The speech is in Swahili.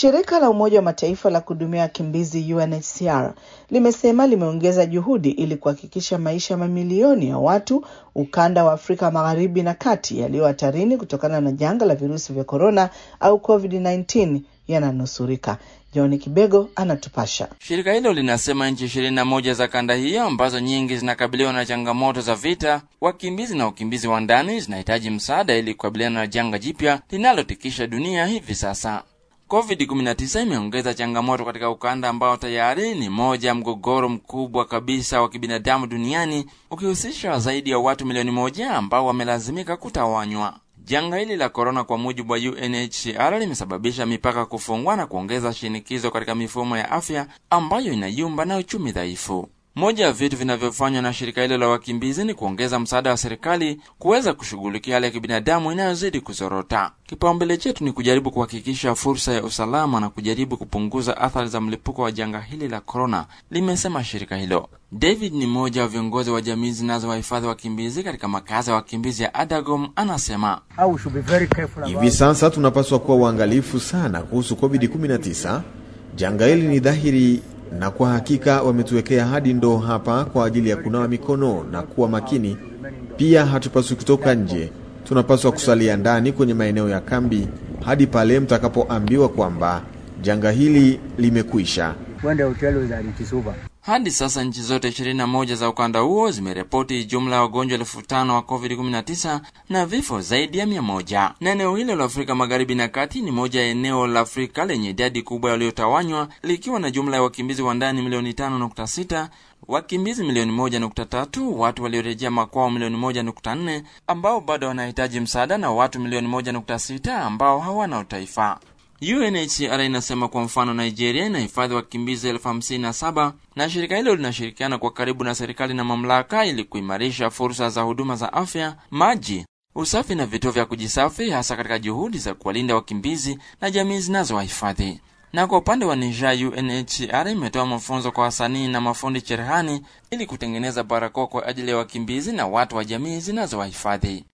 Shirika la Umoja wa Mataifa la kuhudumia wakimbizi UNHCR limesema limeongeza juhudi ili kuhakikisha maisha ya mamilioni ya watu ukanda wa Afrika Magharibi na Kati yaliyo hatarini kutokana na janga la virusi vya korona au COVID-19 yananusurika. John Kibego anatupasha. Shirika hilo linasema nchi ishirini na moja za kanda hiyo ambazo nyingi zinakabiliwa na changamoto za vita, wakimbizi na wakimbizi wa ndani zinahitaji msaada ili kukabiliana na janga jipya linalotikisha dunia hivi sasa. COVID-19 imeongeza changamoto katika ukanda ambao tayari ni moja ya mgogoro mkubwa kabisa wa kibinadamu duniani ukihusisha zaidi ya watu milioni moja ambao wamelazimika kutawanywa. Janga hili la korona, kwa mujibu wa UNHCR, limesababisha mipaka kufungwa na kuongeza shinikizo katika mifumo ya afya ambayo inayumba na uchumi dhaifu. Moja ya vitu vinavyofanywa na shirika hilo la wakimbizi ni kuongeza msaada wa serikali kuweza kushughulikia hali ya kibinadamu inayozidi kuzorota. Kipaumbele chetu ni kujaribu kuhakikisha fursa ya usalama na kujaribu kupunguza athari za mlipuko wa janga hili la korona, limesema shirika hilo. David ni mmoja wa viongozi wa jamii zinazowahifadhi wakimbizi katika makazi ya wakimbizi ya Adagom, anasema hivi sasa tunapaswa kuwa uangalifu sana kuhusu COVID-19. Janga hili ni dhahiri na kwa hakika wametuwekea hadi ndoo hapa kwa ajili ya kunawa mikono na kuwa makini. Pia hatupaswi kutoka nje, tunapaswa kusalia ndani kwenye maeneo ya kambi hadi pale mtakapoambiwa kwamba janga hili limekwisha. Hadi sasa nchi zote 21 za ukanda huo zimeripoti jumla ya wagonjwa elfu tano wa COVID-19 na vifo zaidi ya mia moja. Na eneo hilo la Afrika Magharibi na Kati ni moja ya eneo la Afrika lenye idadi kubwa waliotawanywa likiwa na jumla ya wakimbizi wa ndani milioni 5.6, wakimbizi milioni 1.3, watu waliorejea makwao milioni 1.4 ambao bado wanahitaji msaada na watu milioni 1.6 ambao hawana utaifa. UNHCR inasema kwa mfano Nigeria inahifadhi wakimbizi elfu hamsini na saba na shirika hilo linashirikiana kwa karibu na serikali na mamlaka ili kuimarisha fursa za huduma za afya, maji, usafi na vituo vya kujisafi, hasa katika juhudi za kuwalinda wakimbizi na jamii zinazowahifadhi. Na kwa upande wa Niger, UNHCR imetoa mafunzo kwa wasanii na mafundi cherehani ili kutengeneza barakoa kwa ajili ya wakimbizi na watu wa jamii zinazowahifadhi.